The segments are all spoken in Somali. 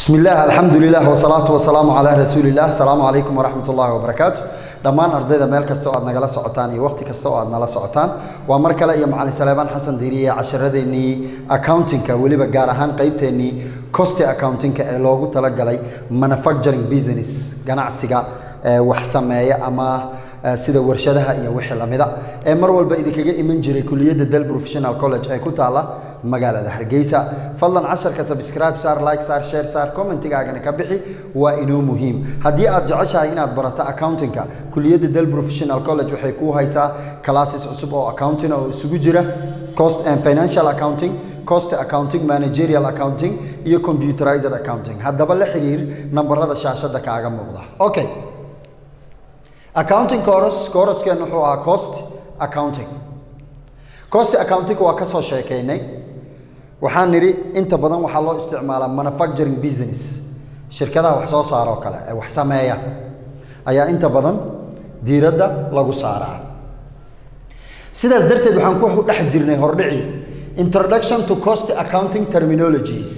bismi illaah alxamdu lilah wsalaatu wasalaamu calaa rasuuli illah asalaamu calaykum waraxmat ullahi wabarakaatu dhammaan ardayda meel kasta oo aad nagala socotaan iyo wakhti kasta oo aad nala socotaan waa mar kale iyo macalin saleebaan xasan diiriye casharadeenii accountingka weliba gaar ahaan qeybteennii costi accountingka ee loogu talagalay manufacturing business ganacsiga ee wax sameeya ama sida warshadaha iyo wixii lamida ee mar walba idinkaga iman jiray kuliyadda del professional college ee ku taala magaalada hargeysa fadlan casharka subscribe saar like saar share saar commentigaagana ka bixi waa inoo muhiim haddii aad jeceshahay inaad barato accountingka kuliyadda del professional college waxay kuu haysaa classes cusub oo accounting oo isugu jira cost and financial accounting cost accounting managerial accounting iyo computerized accounting haddaba la xiriir nambarada shaashada kaaga muuqda okay accounting course coursekeen wuxuu ahaa cost accounting cost accounting waa kasoo sheekeynay waxaan nidhi inta badan waxaa loo isticmaalaa manufacturing business shirkadaha wax soo saar oo kale ee wax sameeya ayaa inta badan diiradda lagu saaraa sidaas darteed waxaan ku dhex jirnay hordhici introduction to cost accounting terminologies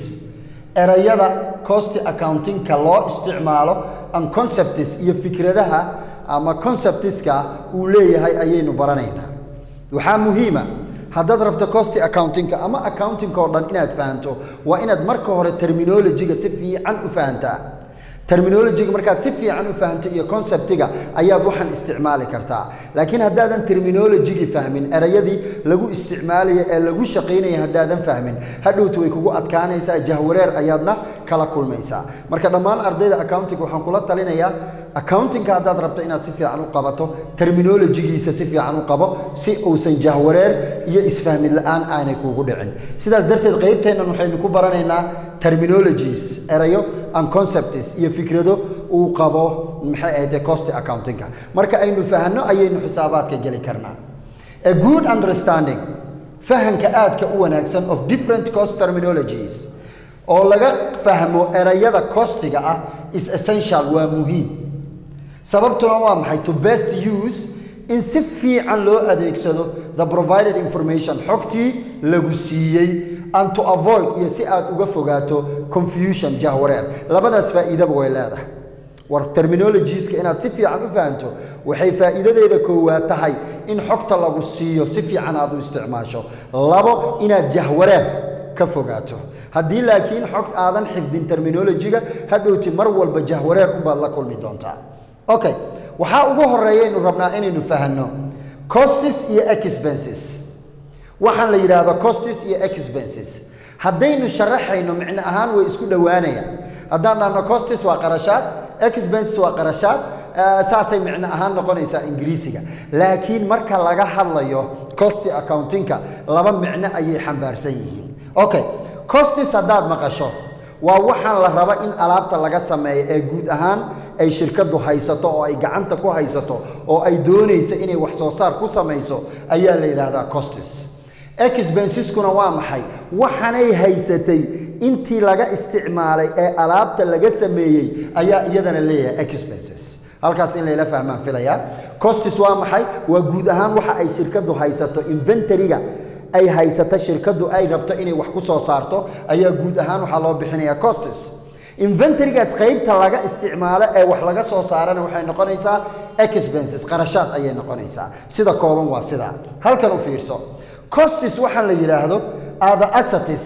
erayada cost accountingka loo isticmaalo and concepts iyo fikradaha ama conceptiska uu leeyahay ayaynu baranaynaa waxaa muhiima haddaad rabto costi accountingka ama accountingka oo dhan inaad fahanto waa inaad marka hore terminologiga si fiican u fahantaa terminologiga markaad si fiican u fahanto iyo conceptiga ayaad waxaan isticmaali kartaa laakiin haddaadan terminologigii fahmin erayadii lagu isticmaalaya ee lagu shaqaynaya haddaadan fahmin hadhowta way kugu adkaanaysaa jahwareer ayaadna kala kulmaysaa marka dhammaan ardayda accounting waxaan kula talinayaa accountingka haddaad rabto inaad si fiican u qabato terminologigiisa si fiican u qabo si uusan jahwareer iyo isfahmid la-aan aanay kuugu dhicin sidaas darteed qeybteennan waxaynu ku baranaynaa terminologies erayo and concepts iyo fikrado uu qabo maxay ahayd cost accountingka marka aynu fahanno ayaynu xisaabaadka geli karnaa a good understanding fahanka aadka u wanaagsan of different cost terminologies oo laga fahmo erayada costiga ah is essential waa muhiim sababtuna waa maxay to best use in si fiican loo adeegsado the provided information xogtii lagu siiyey and to avoid iyo si aad uga fogaato confusion jahwareer labadaas faa'iidaba way leedahay war terminologieska inaad si fiican u fahanto waxay faa'iidadeeda koowaad tahay in xogta lagu siiyo si fiican aad u isticmaasho labo inaad jahwareer ka fogaato haddii laakiin xog aadan xifdin terminologiga hadhowti mar walba jahwareer unbaad la kulmi doontaa okay waxaa ugu horeeyaynu rabnaa inaynu fahanno costis iyo expenses waxaan la yidhaahdo costis iyo expenses haddaynu sharaxayno micno ahaan way isku dhowaanayaan haddaan dhahno costis waa qarashaad expenses waa qarashaad saasay micno ahaan noqonaysaa ingiriisiga laakiin marka laga hadlayo costi accountingka laba micno ayay xambaarsan yihiin okay costis haddaad maqasho waa waxaan la raba in alaabta laga sameeyo ee guud ahaan ay shirkadu haysato oo ay gacanta ku haysato oo ay doonaysa inay wax soo saar ku samayso ayaa la yidhaahdaa costis expensiskuna waa maxay waxanay haysatay intii laga isticmaalay ee alaabta laga sameeyey ayaa iyadana leeyahay expenses halkaas in layla fahmaan filayaa costis waa maxay waa guud ahaan waxa ay shirkadu haysato inventoryga ay haysato shirkadu ay rabto inay wax ku soo saarto ayaa guud ahaan waxaa loo bixinayaa costis inventorygaas qaybta laga isticmaalo ee wax laga soo saarana waxay noqonaysaa expenses qarashaad ayay noqonaysaa sida kooban waa sidaa halkan u fiirso costis waxaan la yidhaahdo are the assatis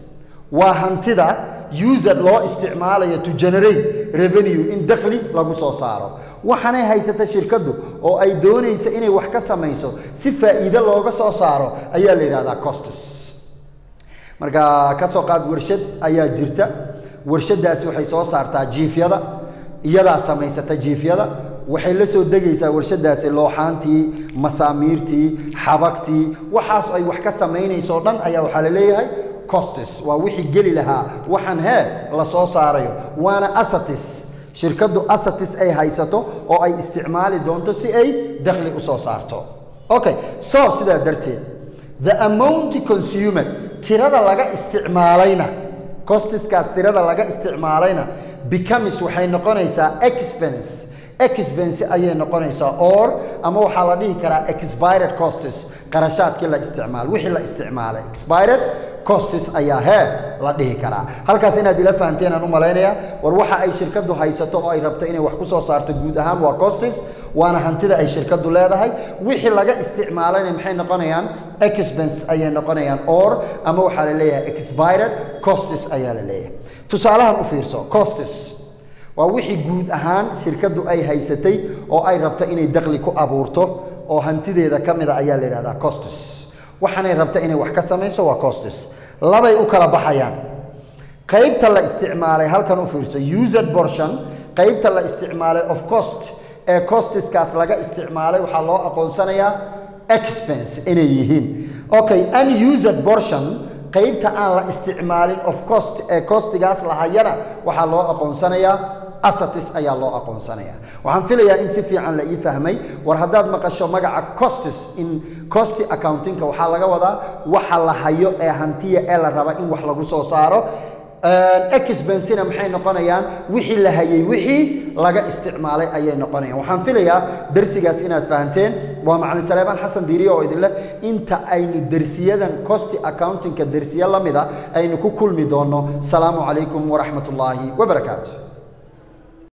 waa hantida user loo isticmaalayo to generate revenue in dakhli lagu soo saaro waxaanay haysata shirkaddu oo ay doonaysa inay wax ka samayso si faa'iido looga soo saaro ayaa la yidhahdaa costis marka ka soo qaad warshad ayaa jirta warshadaasi waxay soo saartaa jiifyada iyadaa samaysata jiifyada waxay la soo degaysaa warshadaasi looxaantii masaamiirtii xabagtii waxaas ay wax ka samaynayso dhan ayaa waxaa la leeyahay costis waa wixii geli lahaa waxaan hee la soo saarayo waana asatis shirkaddu asatis ay haysato oo ay isticmaali doonto si ay dakhli u soo saarto okay so sidaa darteed the amount consumed tirada laga isticmaalayna costiskaas tirada laga isticmaalayna becomes waxay noqonaysaa expense expense ayay noqonaysaa or ama waxaa la dhihi karaa expired costs qarashaadkii la isticmaal wixii la isticmaalay expired costis ayaa hee la dhihi karaa halkaas inaad ila fahanteen aan u malaynayaa war waxa ay shirkadu haysato oo ay rabto inay wax ku soo saarto guud ahaan waa costis waana hantida ay shirkadu leedahay wixii laga isticmaalayna maxay noqonayaan expense ayay noqonayaan or ama waxaa la leeyahay expired costis ayaa la leeyahay tusaalahan u fiirso costis waa wixii guud ahaan shirkadu ay haysatay oo ay rabto inay daqli ku abuurto oo hantideeda ka mida ayaa la yidhahdaa costis waxaanay rabta inay wax ka samayso waa costis labay u kala baxayaan qaybta la isticmaalay halkan u fiirso used portion qaybta la isticmaalay of cost ee costiskaas laga isticmaalay waxaa loo aqoonsanayaa expense inay yihiin okay unused portion qaybta aan la isticmaalin of cost ee costigaas lahayana waxaa loo aqoonsanayaa asatis ayaa loo aqoonsanaya waxaan filayaa in si fiican la ii fahmay war haddaad maqasho magaca costis in costi accountingka waxaa laga wadaa waxa la hayo ee hantiya ee la raba in wax lagu soo saaro exbensina maxay noqonayaan wixii la hayay wixii laga isticmaalay ayay noqonayaan waxaan filayaa darsigaas inaad fahanteen waa macalin saleebaan xasan diiriye oo idinleh inta aynu dersiyadan costi accountingka dersiye la mida aynu ku kulmi doonno salaamu calaykum waraxmat ullaahi wabarakaatu